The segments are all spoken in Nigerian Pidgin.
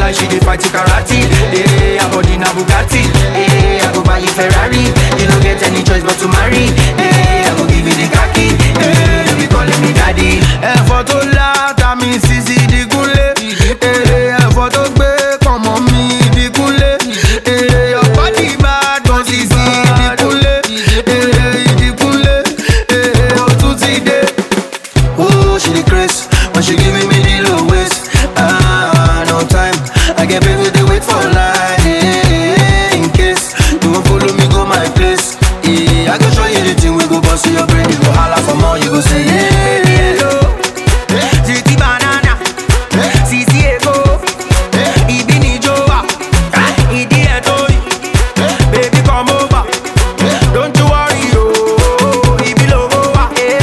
like she dey fight karate. Eh, her body na Bugatti. Eh, I go buy you Ferrari. You no get any choice but to marry. Eh, I go give you the khaki. Eh, you be calling me daddy. ẹ̀fọ́ tó láta mi sisi digunle èrè ẹ̀fọ́ tó gbé pọ̀nmọ́ mi digunle èrè ọ̀pọ̀ ìbàdàn sisi digunle èrè ìdigunle èrè òtún ti dé. Oh, she the craze when she giving me the low waist. Ah, no time. I get baby they wait for line. Eh, in case you won't follow me, go my place. Yeah, I go show you the thing we go bust your brain. You go holla for more, you go say yeah. Baby, hello. Ziti banana. Sisi ego. Ibi ni joa. Idi etori. Baby come over. Don't you worry, oh. Ibi logo wa.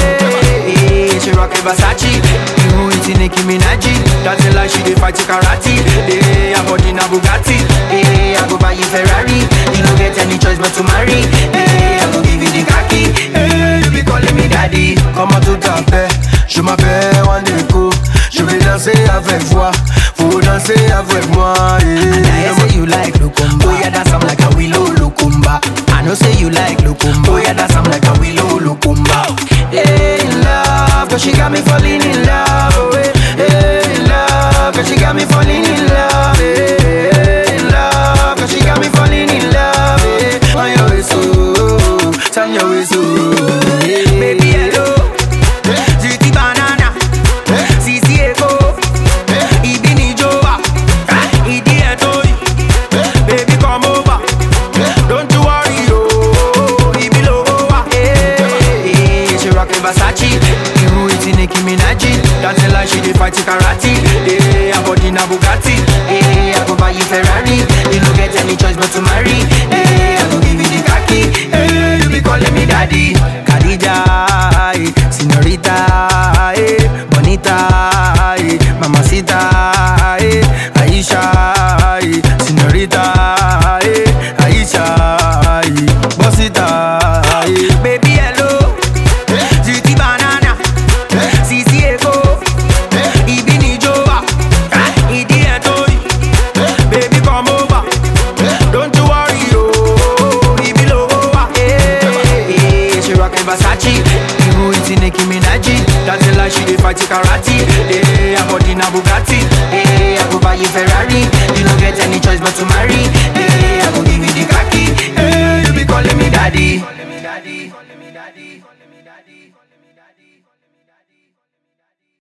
Eh, she rockin' Versace. You eating Nicki Minaj. Dancing like she dey fight karate. Eh, her body na Bugatti. Eh, I go buy you Ferrari. You no get any choice but to marry. Eh, I go give you the khaki. Eh, you be calling me daddy. Comment tout à fait, je m'appelle Wandeko Je vais danser avec toi, faut danser avec moi I say you like Lukumba. Oh yeah, that's I'm like a willow Lukumba. I know say you like Lukumba. Oh yeah, that's I'm like a willow Lukumba. Hey, in love, cause she got me falling in love. Oh, hey, hey, in love, cause she got me falling in love. Hey, hey, in love, cause she got me falling in love. Hey, on your way so, turn your way so. Baby, hello. Ziti banana. Sisi ego. Ibi ni joa. Idi etori. Baby come over. Don't you worry oh. Ibi logo wa. Eh, eh, She rockin' Versace. You eating Nicki Minaj. Dancing like she dey fight karate. Eh, her body na Bugatti. Eh, I go buy you Ferrari. You no get any choice but to marry. Eh, I go give you the khaki. Eh, you be calling me daddy. Khadija, eh, señorita, eh, bonita, eh, mamacita, eh, Aisha, eh, señorita, eh, Aisha, eh, bosita, eh. Baby hello, Ziti banana, Sisi ego, Ibi ni joa, Idi etori, baby come over, don't you worry oh, Ibi logo wa, eh, eh, she rockin' Versace, you eating Nicki Minaj, dancing like she dey fight karate, eh, her body na Bugatti, eh, I go buy you Ferrari, you no get any choice but to marry, eh,